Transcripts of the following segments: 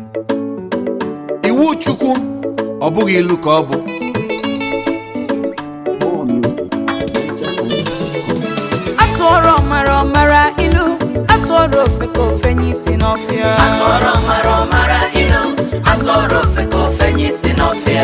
iwu chukwu ọ bụghị ilu ka ọ bụ More music. atụọrọ ọmara ọmara ilu atụọrọ ofe ka ofe nye isi n'ọfịa Atụọrọ mara ọmara ilu atụọrọ ofe ka ofe nye isi n'ọfịa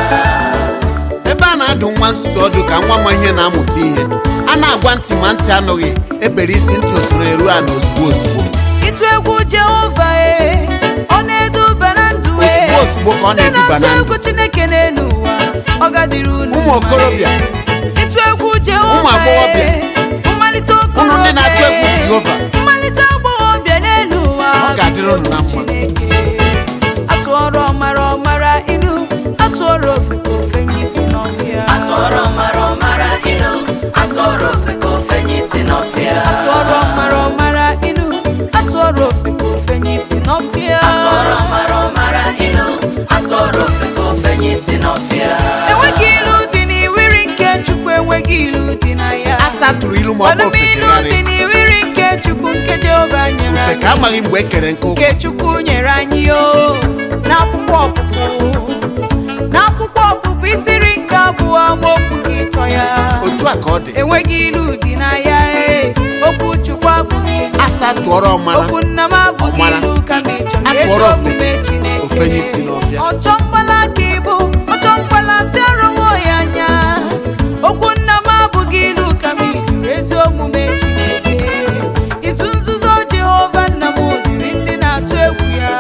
ebe a na-adụ nwa nzuzu ọdụ ka nwa ma ihe na-amụta ihe a na-agwa ntị ma ntị anụghị ebere isi ntị osoro eru ala ozugbo ozugbo ịtụ egwu jehova e ọ na-eduba na ndụ e Ozugbo ozugbo ka ọ Ndị na-eduba na na-atụ ndụ. egwu chineke n'elu ụwa ọ gadịrị unu Ụmụ mma. okorobịa. ịtụ egwu jehova Ụmụ agbọghọbịa. e, mmalite Unu ndị na-atụ egwu okorobịa e, Jehova. mmalite agbọghọbịa n'elu ụwa Ọ ga-adịrị unu na mma. Chineke. atụọrọ ọmara ọmara ilu atụọrọ ofe ka ofe nye isi n'ọfịa Atụọrọ mara ọmara ilu atụọrọ ofe ka ofe nye isi n'ọfịa atụọrọ ọmara ọmara ilu atụọrọ ofe ka ofe nye isi n'ọfịa Atụọrọ mara ọmara ilu atụọrọ ofe ka ofe nye isi n'ọfịa enweghị ilu dị n'iwiri nke chukwu enweghị ilu dị na ya asa tụrụ ilu ma ọ bụ ọnụm ilu dị ofekegharị n'iwiri nke chukwu nke jehova nyere ofe ka anyị amaghị mgbe e kere nke ụkwụ nke chukwu nyere anyị o n'akwụkwọ ọpụpụ n'akwụkwọ ọpụpụ isiri nke abụọ amaokwu gị ịtọ ya otu a ka ọ dị enweghị ilu dị na ya e okwu chukwu abụghị ilu asa tụọrọ ọmara okwu nna m abụghị Ọmara. ilu kama ịchọ A ezi tụọrọ ofe- omume chineke ofe n'isi n'ọfịa. ọchọ mgbala ka ịbụ ọchọ mgbala si arụwo ya anya okwu nna m abụghị ilu kama ijuru ezi omume chineke izu nzuzo jehova nna m dịrị ndị na-atụ egwu ya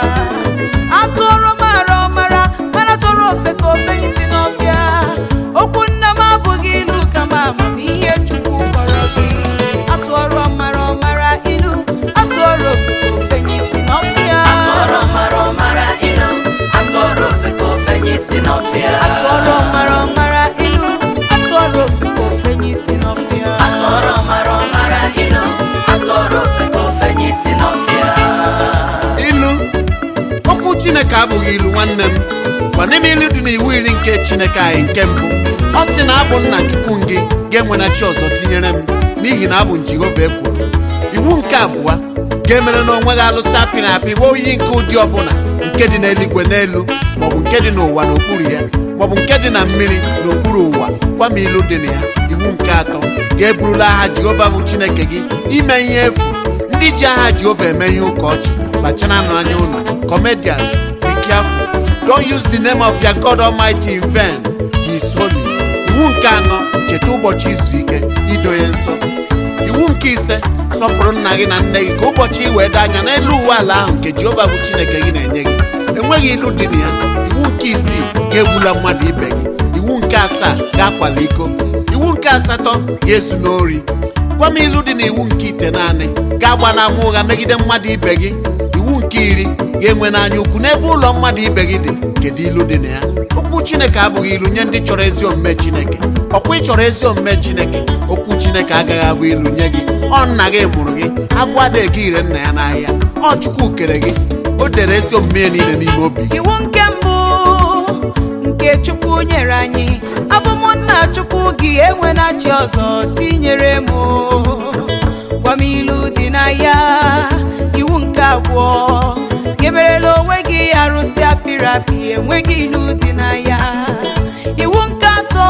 atụọrọ mara ọmara mana tụrụ ofe ka ofe isi n'ọfịa okwu nna m abụghị ilu kama amamihe chukwu kpọrọ gị atụọrọ ọmara ọmara ilu atụọrọ ofe ka ofe isi n'ọfịa Atụọrọ mara ọmara ilu atụọrọ ofe ka ofe nye isi n'ọfịa atụọrọ ọmara ọmara ilu atụọrọ ofe ka ofe isi n'ọfịa Atụọrọ mara ọmara ilu atụọrọ ofe ka ofe nye isi n'ọfịa ilu okwu chineke abụghị ilu nwanne m gwa n'ime ilu dị n'iwu iri nke chineke anyị nke mbụ ọ sị na abụ nna chukwu gị ga-enwena chi ọzọ tinyere m n'ihi na abụ m jehova ekwuru iwu nke abụọ ga-emere na onwe gị alụsị apịrị apị bụ oyi nke ụdị ọbụla nke dị n'eluigwe n'elu maọbụ nke dị n'ụwa n'okpuru ya maọbụ nke dị na mmiri n'okpuru ụwa gwa m ilu dị na ya iwu nke atọ ga-eburula aha jehova bụ chineke gị ime ihe efu ndị ji aha jehova eme ihe ụka ọchị kpachara n'anya ụlọ comedians be careful don't use the name of your god almighty in vain he is holy iwu nke anọ cheta ụbọchị izu ike ido ya nsọ iwu nke ise sọpụrụ nna gị na nne gị ka ụbọchị ị wee doo anya n'elu uwe ala ahụ nke jehova bụ chineke gị na-enye gị enweghị ilu dị na ya iwu nke isii ga-egbula mmadụ ibe gị iwu nke asaa ga-akwala iko iwu nke asatọ ga-ezu n'ori gwa m ilu dị n'iwu nke ite naanị ga-agba n'ama ụgha megide mmadụ ibe gị iwu nke iri ga-enwe n'anya ukwu n'ebe ụlọ mmadụ ibe gị dị kedu ilu dị na ya okwu chineke abụghị ilu nye ndị chọrọ ezi omume chineke ọkwa ị chọrọ ezi omume chineke okwu chineke agaghị abụ ilu nye gị ọ nna gị mụrụ gị agụ adịghị ire nna ya n'ahịa ọ chukwu kere gị o dere ezi omume ya niile n'ime obi gị iwu nke mbụ nke chukwu nyere anyị abụ m nna chukwu gị enwena chi ọzọ tinyere m gwa m ilu dị na ya iwu nke abụọ geberela onwe gị arụsị apịrị apị enweghị ilu dị na ya iwu nke atọ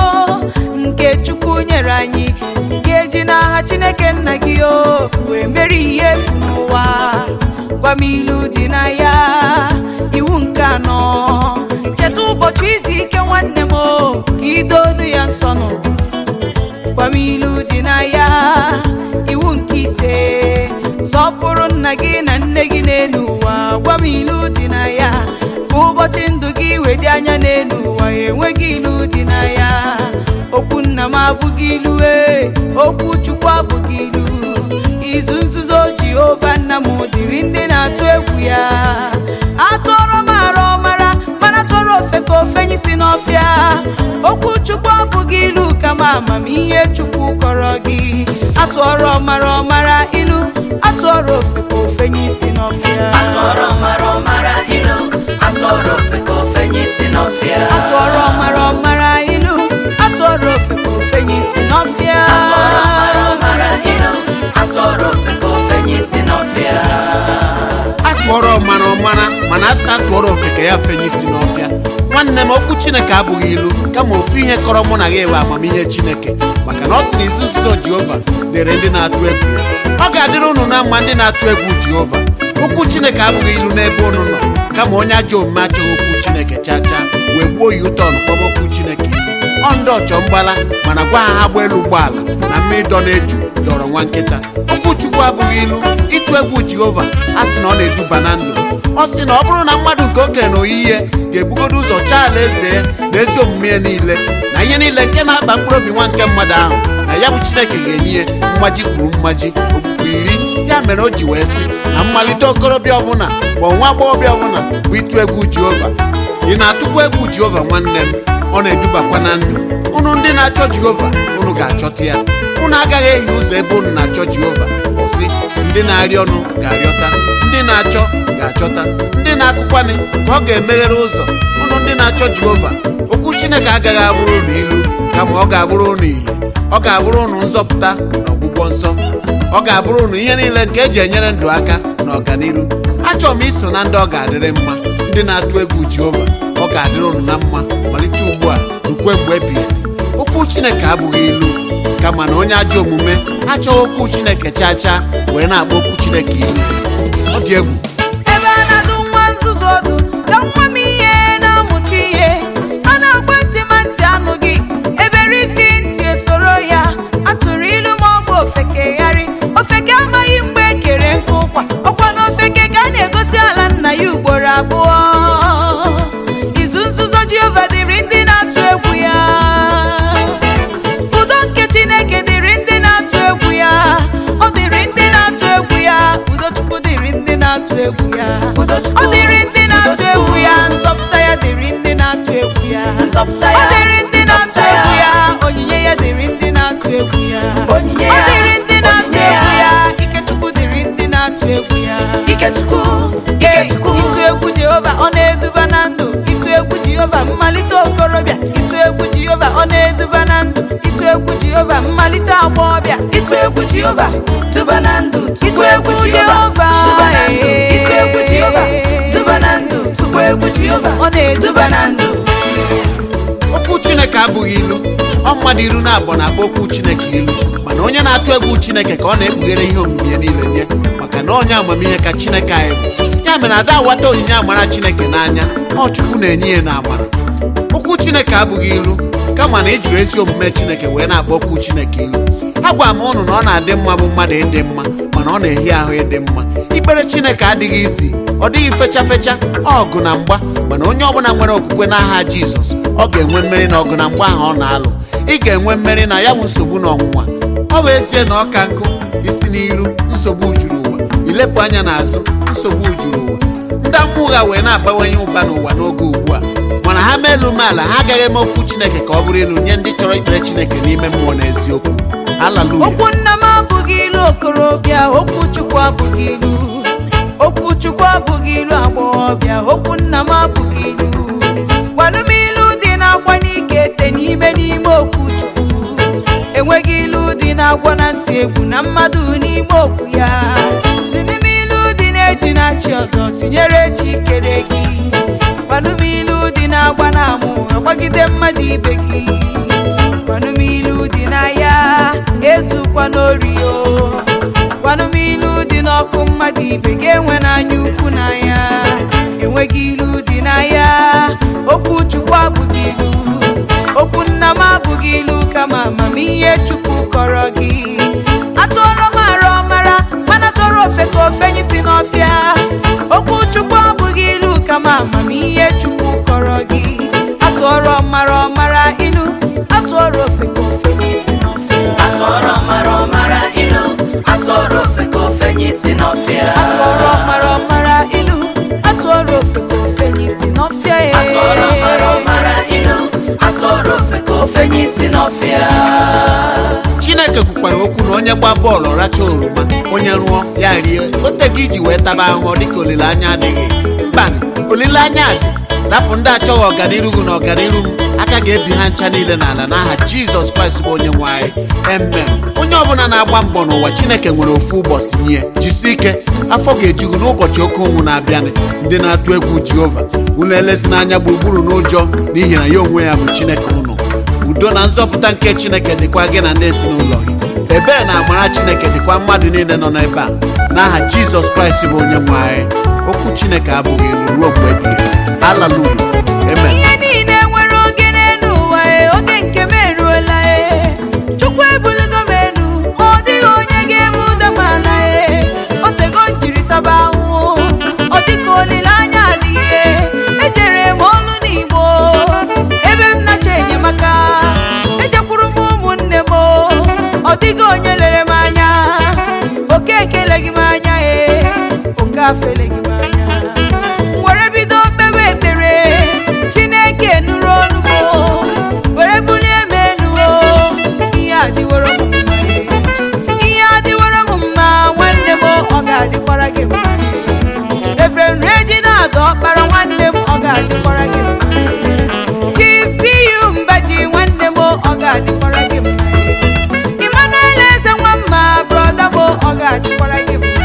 nke chukwu nyere anyị ga-eji n'aha chineke nna gị o wee mere ihe efu n'ụwa gwa m ilu dị na ya iwu nke anọ cheta ụbọchị izu ike nwanne m o ka idonu ya nsọ n'ụwa gwa m ilu dị na ya iwu nke ise sọpụrụ nna gị na nne gị n'elu ụwa gwa m ilu dị na ya ka ụbọchị ndụ gị wee dị anya n'elu ụwa enweghị ilu dị na ya okwu nna m abụghị ilu e okwu chukwu abụghị ilu izu nzuzo jehova nna m dịrị ndị na-atụ egwu ya atụọrọ m ara ọmara mana tụọrọ ofe ka ofe nyisi n'ọfịa okwu chukwu abụghị ilu kama amamihe chukwu kọrọ gị atụọrọ ọmara ọmara ilu atụọrọ ofe ka ofe nyisi n'ọfịa Atụọrọ mara ọmara ilu atụọrọ ofe ka ofe nye isi n'ọfịa atụọrọ ọmara ọmara ilu atụọrọ ofe ka ofe nyisi n'ọfịa Atụọrọ mara ọmara ilu atụọrọ ofe ka ofe nye isi n'ọfịa atụọrọ ọmara ọmara mana na asị na tụọrọ ofe ka ya fenye isi n'ọfịa nwanne m okwu chineke abụghị ilu kama ofu ihe kọrọ mụ na gị bụ amamihe chineke maka na ọ sị na izu nzuzo jehova dịrị ndị na-atụ egwu ya ọ ga-adịrị unu na mma ndị na-atụ egwu jehova okwu chineke abụghị ilu n'ebe unu nọ kama onye ajọ omume achọghị okwu chineke chaa chaa wee gbuo ya ụtọ kpọba okwu chineke ilu ọ ndị ọchọ mgbala mana gwa ha ha gba elu ụgbọala na mmiri dọ na-eju dọrọ nwa nkịta okwu chukwu abụghị ilu ịtụ egwu jehova a sị na ọ na-eduba na ndụ ọ sị na ọ bụrụ na mmadụ nke okenye na oyiyi ga-ebugodo ụzọ chaa ala eze ya na ezi omume ya niile na ihe niile nke na-akpa mkpụrụ obi nwa nke mmadụ ahụ na ya bụ chineke ga-enye ya mmaji kwuru mmaji okpukpe iri ya mere o ji wee sị na mmalite okorobịa ọbụla ma nwa agbọghọbịa ọbụla bụ ịtụ egwu jehova ị na-atụkwa egwu jehova nwanne m ọ na-edubakwa na ndụ unu ndị na-achọ jehova unu ga-achọta ya unu agaghị ehi ụzọ ebe unu na-achọ jehova ọsị ndị na-arịọ ọnụ ga-arịọta ndị na-achọ ga-achọta ndị na-akụkwanị ka ọ ga-emeghere ụzọ unu ndị na-achọ jehova okwu chineke agaghị abụrụ unu ilu kama ọ ga-abụrụ unu ihe ọ ga-abụrụ unu nzọpụta na ọgwụgwọ nsọ ọ ga-abụrụ unu ihe niile nke eji enyere ndụ aka na ọganiru achọrọ m iso na ndị ọ ga-adịrị mma ndị na-atụ egwu jehova ọ ga-adịrị unu na mma malite ugbu a rukwe mgbe ebighị ebi okwu chineke abụghị ilu kama na onye ajọ omume achọghị okwu chineke chaa chaa wee na-akpọ okwu chineke ilu ọ dị egwu ebe a na-adụ nwa nzuzu ọdụ ka nwa m ihe na-amụta ihe a na-agba ntị ma ntị anụghị ebere isi ntị esoro ya atụrụ ilu ma ọ bụ ofekegharị ofeke amaghị mgbe e kere nkụ ụkwa ọkwa na ofeke ka a na-egosi ala nna ya ugboro abụọ izu nzuzo jehova dịrị ndị na-atụ egwu ya udo nke chineke dịrị ndị na-atụ egwu ya ọ dịrị ndị na-atụ egwu ya udo chukwu dịrị ndị na-atụ egwu ya ọ dịrị ndị na-atụ egwu ya nzọpụta ya dịrị ndị na-atụ egwu ya Nzọpụta ọ ya, dịrị ndị na-atụ nzọpụta egwu ya. ya onyinye ya dịrị ndị na-atụ egwu ya Onyinye ọ ya, dịrị ndị na-atụ onyinye egwu ya. ya ike chukwu dịrị ndị na-atụ egwu ya Ikechukwu, Ee, Ikechukwu, ịtụ egwu jehova ọ na-eduba na ndụ ịtụ egwu jehova mmalite okorobịa ịtụ egwu jehova ọ na-eduba na ndụ ịtụ egwu jehova mmalite agbọghọbịa ịtụ egwu Jehova, duba na ndụ, ịtụ ịtụ egwu jehova duba na ndụ, ee. ịtụ egwu Jehova, duba na ndụ, tụkwa egwu Jehova, ọ na-eduba na ndụ okwu chineke abụghị ilu ọ mmadụ iru na abụọ na-akpọ okwu chineke ilu mana onye na-atụ egwu chineke ka ọ na-ekpughere ihe omimi ya niile nye maka na onye amamihe ka chineke anyị bụ ya mere ada awata onyinye amara chineke n'anya ọ chukwu na-enye ya na amara okwu chineke abụghị ilu kama na ejiri ezi omume chineke wee na-akpọ okwu chineke ilu agwa m ụnụ na ọ na-adị mma bụ mmadụ ịdị mma mana ọ na-ehi ahụ ịdị mma ikpere chineke adịghị isi ọ dịghị fecha fecha ọgụ na mgba mana onye ọbụla nwere okwukwe n'aha jizọs ọ ga-enwe mmeri na ọgụ na mgba ahụ ọ na-alụ ị ga-enwe mmeri na ya bụ nsogbu na ọnwụnwa ọ bụ ezie na ọka nkụ isi n'iru nsogbu juru ụwa ilepụ anya n'azụ nsogbu juru ụwa ndị mmụọ ụgha wee na-abawanye ụba n'ụwa n'oge ugbu a mana ha mee elu umeala ha agaghị eme okwu chineke ka ọ bụrụ ilu nye ndị chọrọ ikpere chineke n'ime mmụọ na eziokwu haleluya okwu nna m abụghị ilu okorobịa okwu chukwu abụghị ilu okwu chukwu abụghị ilu agbọghọbịa okwu nna m abụghị ilu gwanụ m ilu dị na-agwa n'ike ete n'ime n'ime okwu chukwu enweghị ilu dị na-agwọ na nsị egwu na mmadụ n'ime okwu ya si n'ime ilu dị na-eji na chi ọzọ tinyere chi kere gị gwanụ m ilu dị na-agba na amụ agbagide mmadụ ibe gị gwanụ m ilu dị n'ahịa ezukwa n'ori o gwanụ m ilu dị n'ọkụ mmadụ ibe ga-enwe n'anya ukwu n'anya enweghị ilu dị n'ahịa okwu chukwu abụghị ilu okwu nna m abụghị ilu kama amamihe chukwu kọrọ gị atụọrọ m arụ ọmara mana tọrọ ofe ka ofe anyị si n'ọfịa okwu chukwu abụghị ilu kama amamihe chukwu kọrọ gị atụọrọ ọmara ọmara ilu atụọrọ ofe ka ofe anyị si n'ọfịa atụọrọ mara ọmara ilu, atụọrọ ofe ka ofe nye isi n'ọfịa. atụọrọ ọmara ọmara ilu atụọrọ ofe ka ofe anyị si n'ọfịa ee. Atụọrọ mara ọmara ilu, atụọrọ ofe ka ofe nye isi n'ọfịa. chineke kwukwara okwu na onye gba bọọlụ racha oroma onye rụọ ya rie o tego iji wee taba ahụhụ dịka olileanya adịghị mba olileanya dị rapụ ndị achọghị ọganiru gị na ọganiru m aka ga-ebi ha ncha niile n'ala n'aha jizọs kraịst bụ onye nwe anyị emem onye ọbụla na-agba mbọ n'ụwa chineke nwere ofu ụbọchị nye jisi ike afọ ga-eju gị n'ụbọchị oke ụnwụ na-abịanị ndị na-atụ egwu jehova unu elezina anya gburugburu n'ụjọ n'ihi na ya onwe ya bụ chineke ụnụ udo na nzọpụta nke chineke dịkwa gị na ndị ezinụlọ gị ebere na amara chineke dịkwa mmadụ niile nọ n'ebe a n'aha jizọs kraịst bụ onye nwe anyị okwu chineke abụghị ilu ruo mgbe ebighị ebi. haleluya amen ihe niile nwere oge n'elu ụwa e, oge nke m eruola e chukwu ebuligo m elu ọ dịghị onye ga-eme ụda m ala e o tego m jiri taba ahụhụ ọ dịka olileanya adịghị e ejere m olu n'igbo ebe m nacha enyemaka ejekwuru m ụmụnne m ọ dịghị onye lere m anya oke ekeleghị m anya e oke afeleghị m anya were bido kpewe ekpere chineke nụrụ olu m were bulie m elu o ihe adịworo m mma ihe adịworo m mma nwanne m ọ ga-adịkwara gị mma Reverend Regina Ada ọkpara nwanne m ọ ga-adịkwara gị mma Chief CU Mbaji nwanne m ọ ga-adịkwara gị mma Emmanuel Eze nwamma brọda m ọ ga-adịkwara gị mma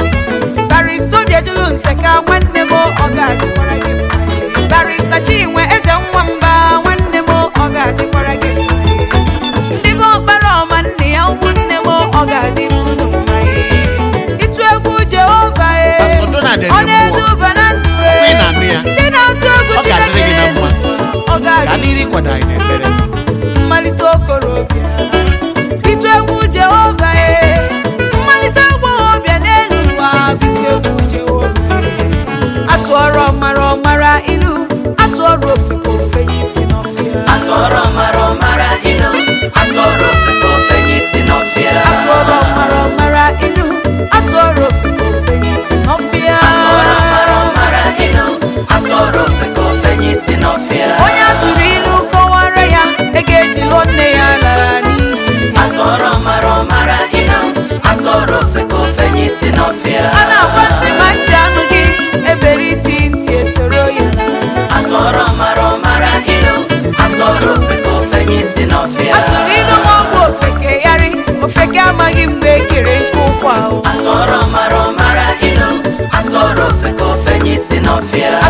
barista obiajulu nseka nwanne m ọ ga-adịkwara gị mma barista chinwe eze nwamba nwanne m ọ ga-adịkwara gị mma ndị be ọkpara ọma nne ya ụmụnne m ọ ga-adịrị unu mma ịtụ egwu jehova e Pastor Donald ọ Ede na-eduba na ndụ e Ị na-anụ ya? ndị na-atụ egwu Ọ ga-adịrị gị na mma. ọ ka ga-adị n'iru ịkwado anyị n'ekpere mmalite okorobịa bitu egwu jehova e mmalite agbọghọbịa n'elu ụwa bitu egwu jehova e atụọrọ ọmara ọmara ilu atụọrọ ofe ka ofe ya isi n'ọfịa atụọrọ mara ọmara ilu atụọrọ ofe ka ofe nye isi n'ọfịa atụọrọ ọmara ọmara ilu atụọrọ ofe ka ofe ya isi n'ọfịa atụọrọ mara ọmara ilu atụọrọ ofe ka ofe nye isi n'ọfịa onye atụrụ ilu kọwara ya ego ejilo nne ya lara n'iyi atụọrọ mara ọmara ilu atụọrọ ofe ka ofe nye isi n'ọfịa a na-agwa ntị ma ntị anụghị ebere isi ntị esoro ya atụọrọ mara ọmara ilu atụọrọ ofe ka ofe nye isi n'ọfịa atụrụ ilu ma ọ bụ ofekegharị ofeke amaghị mgbe e kere nke ụkwụ ahụ atụọrọ mara ọmara ilu atụọrọ ofe ka ofe nye isi n'ọfịa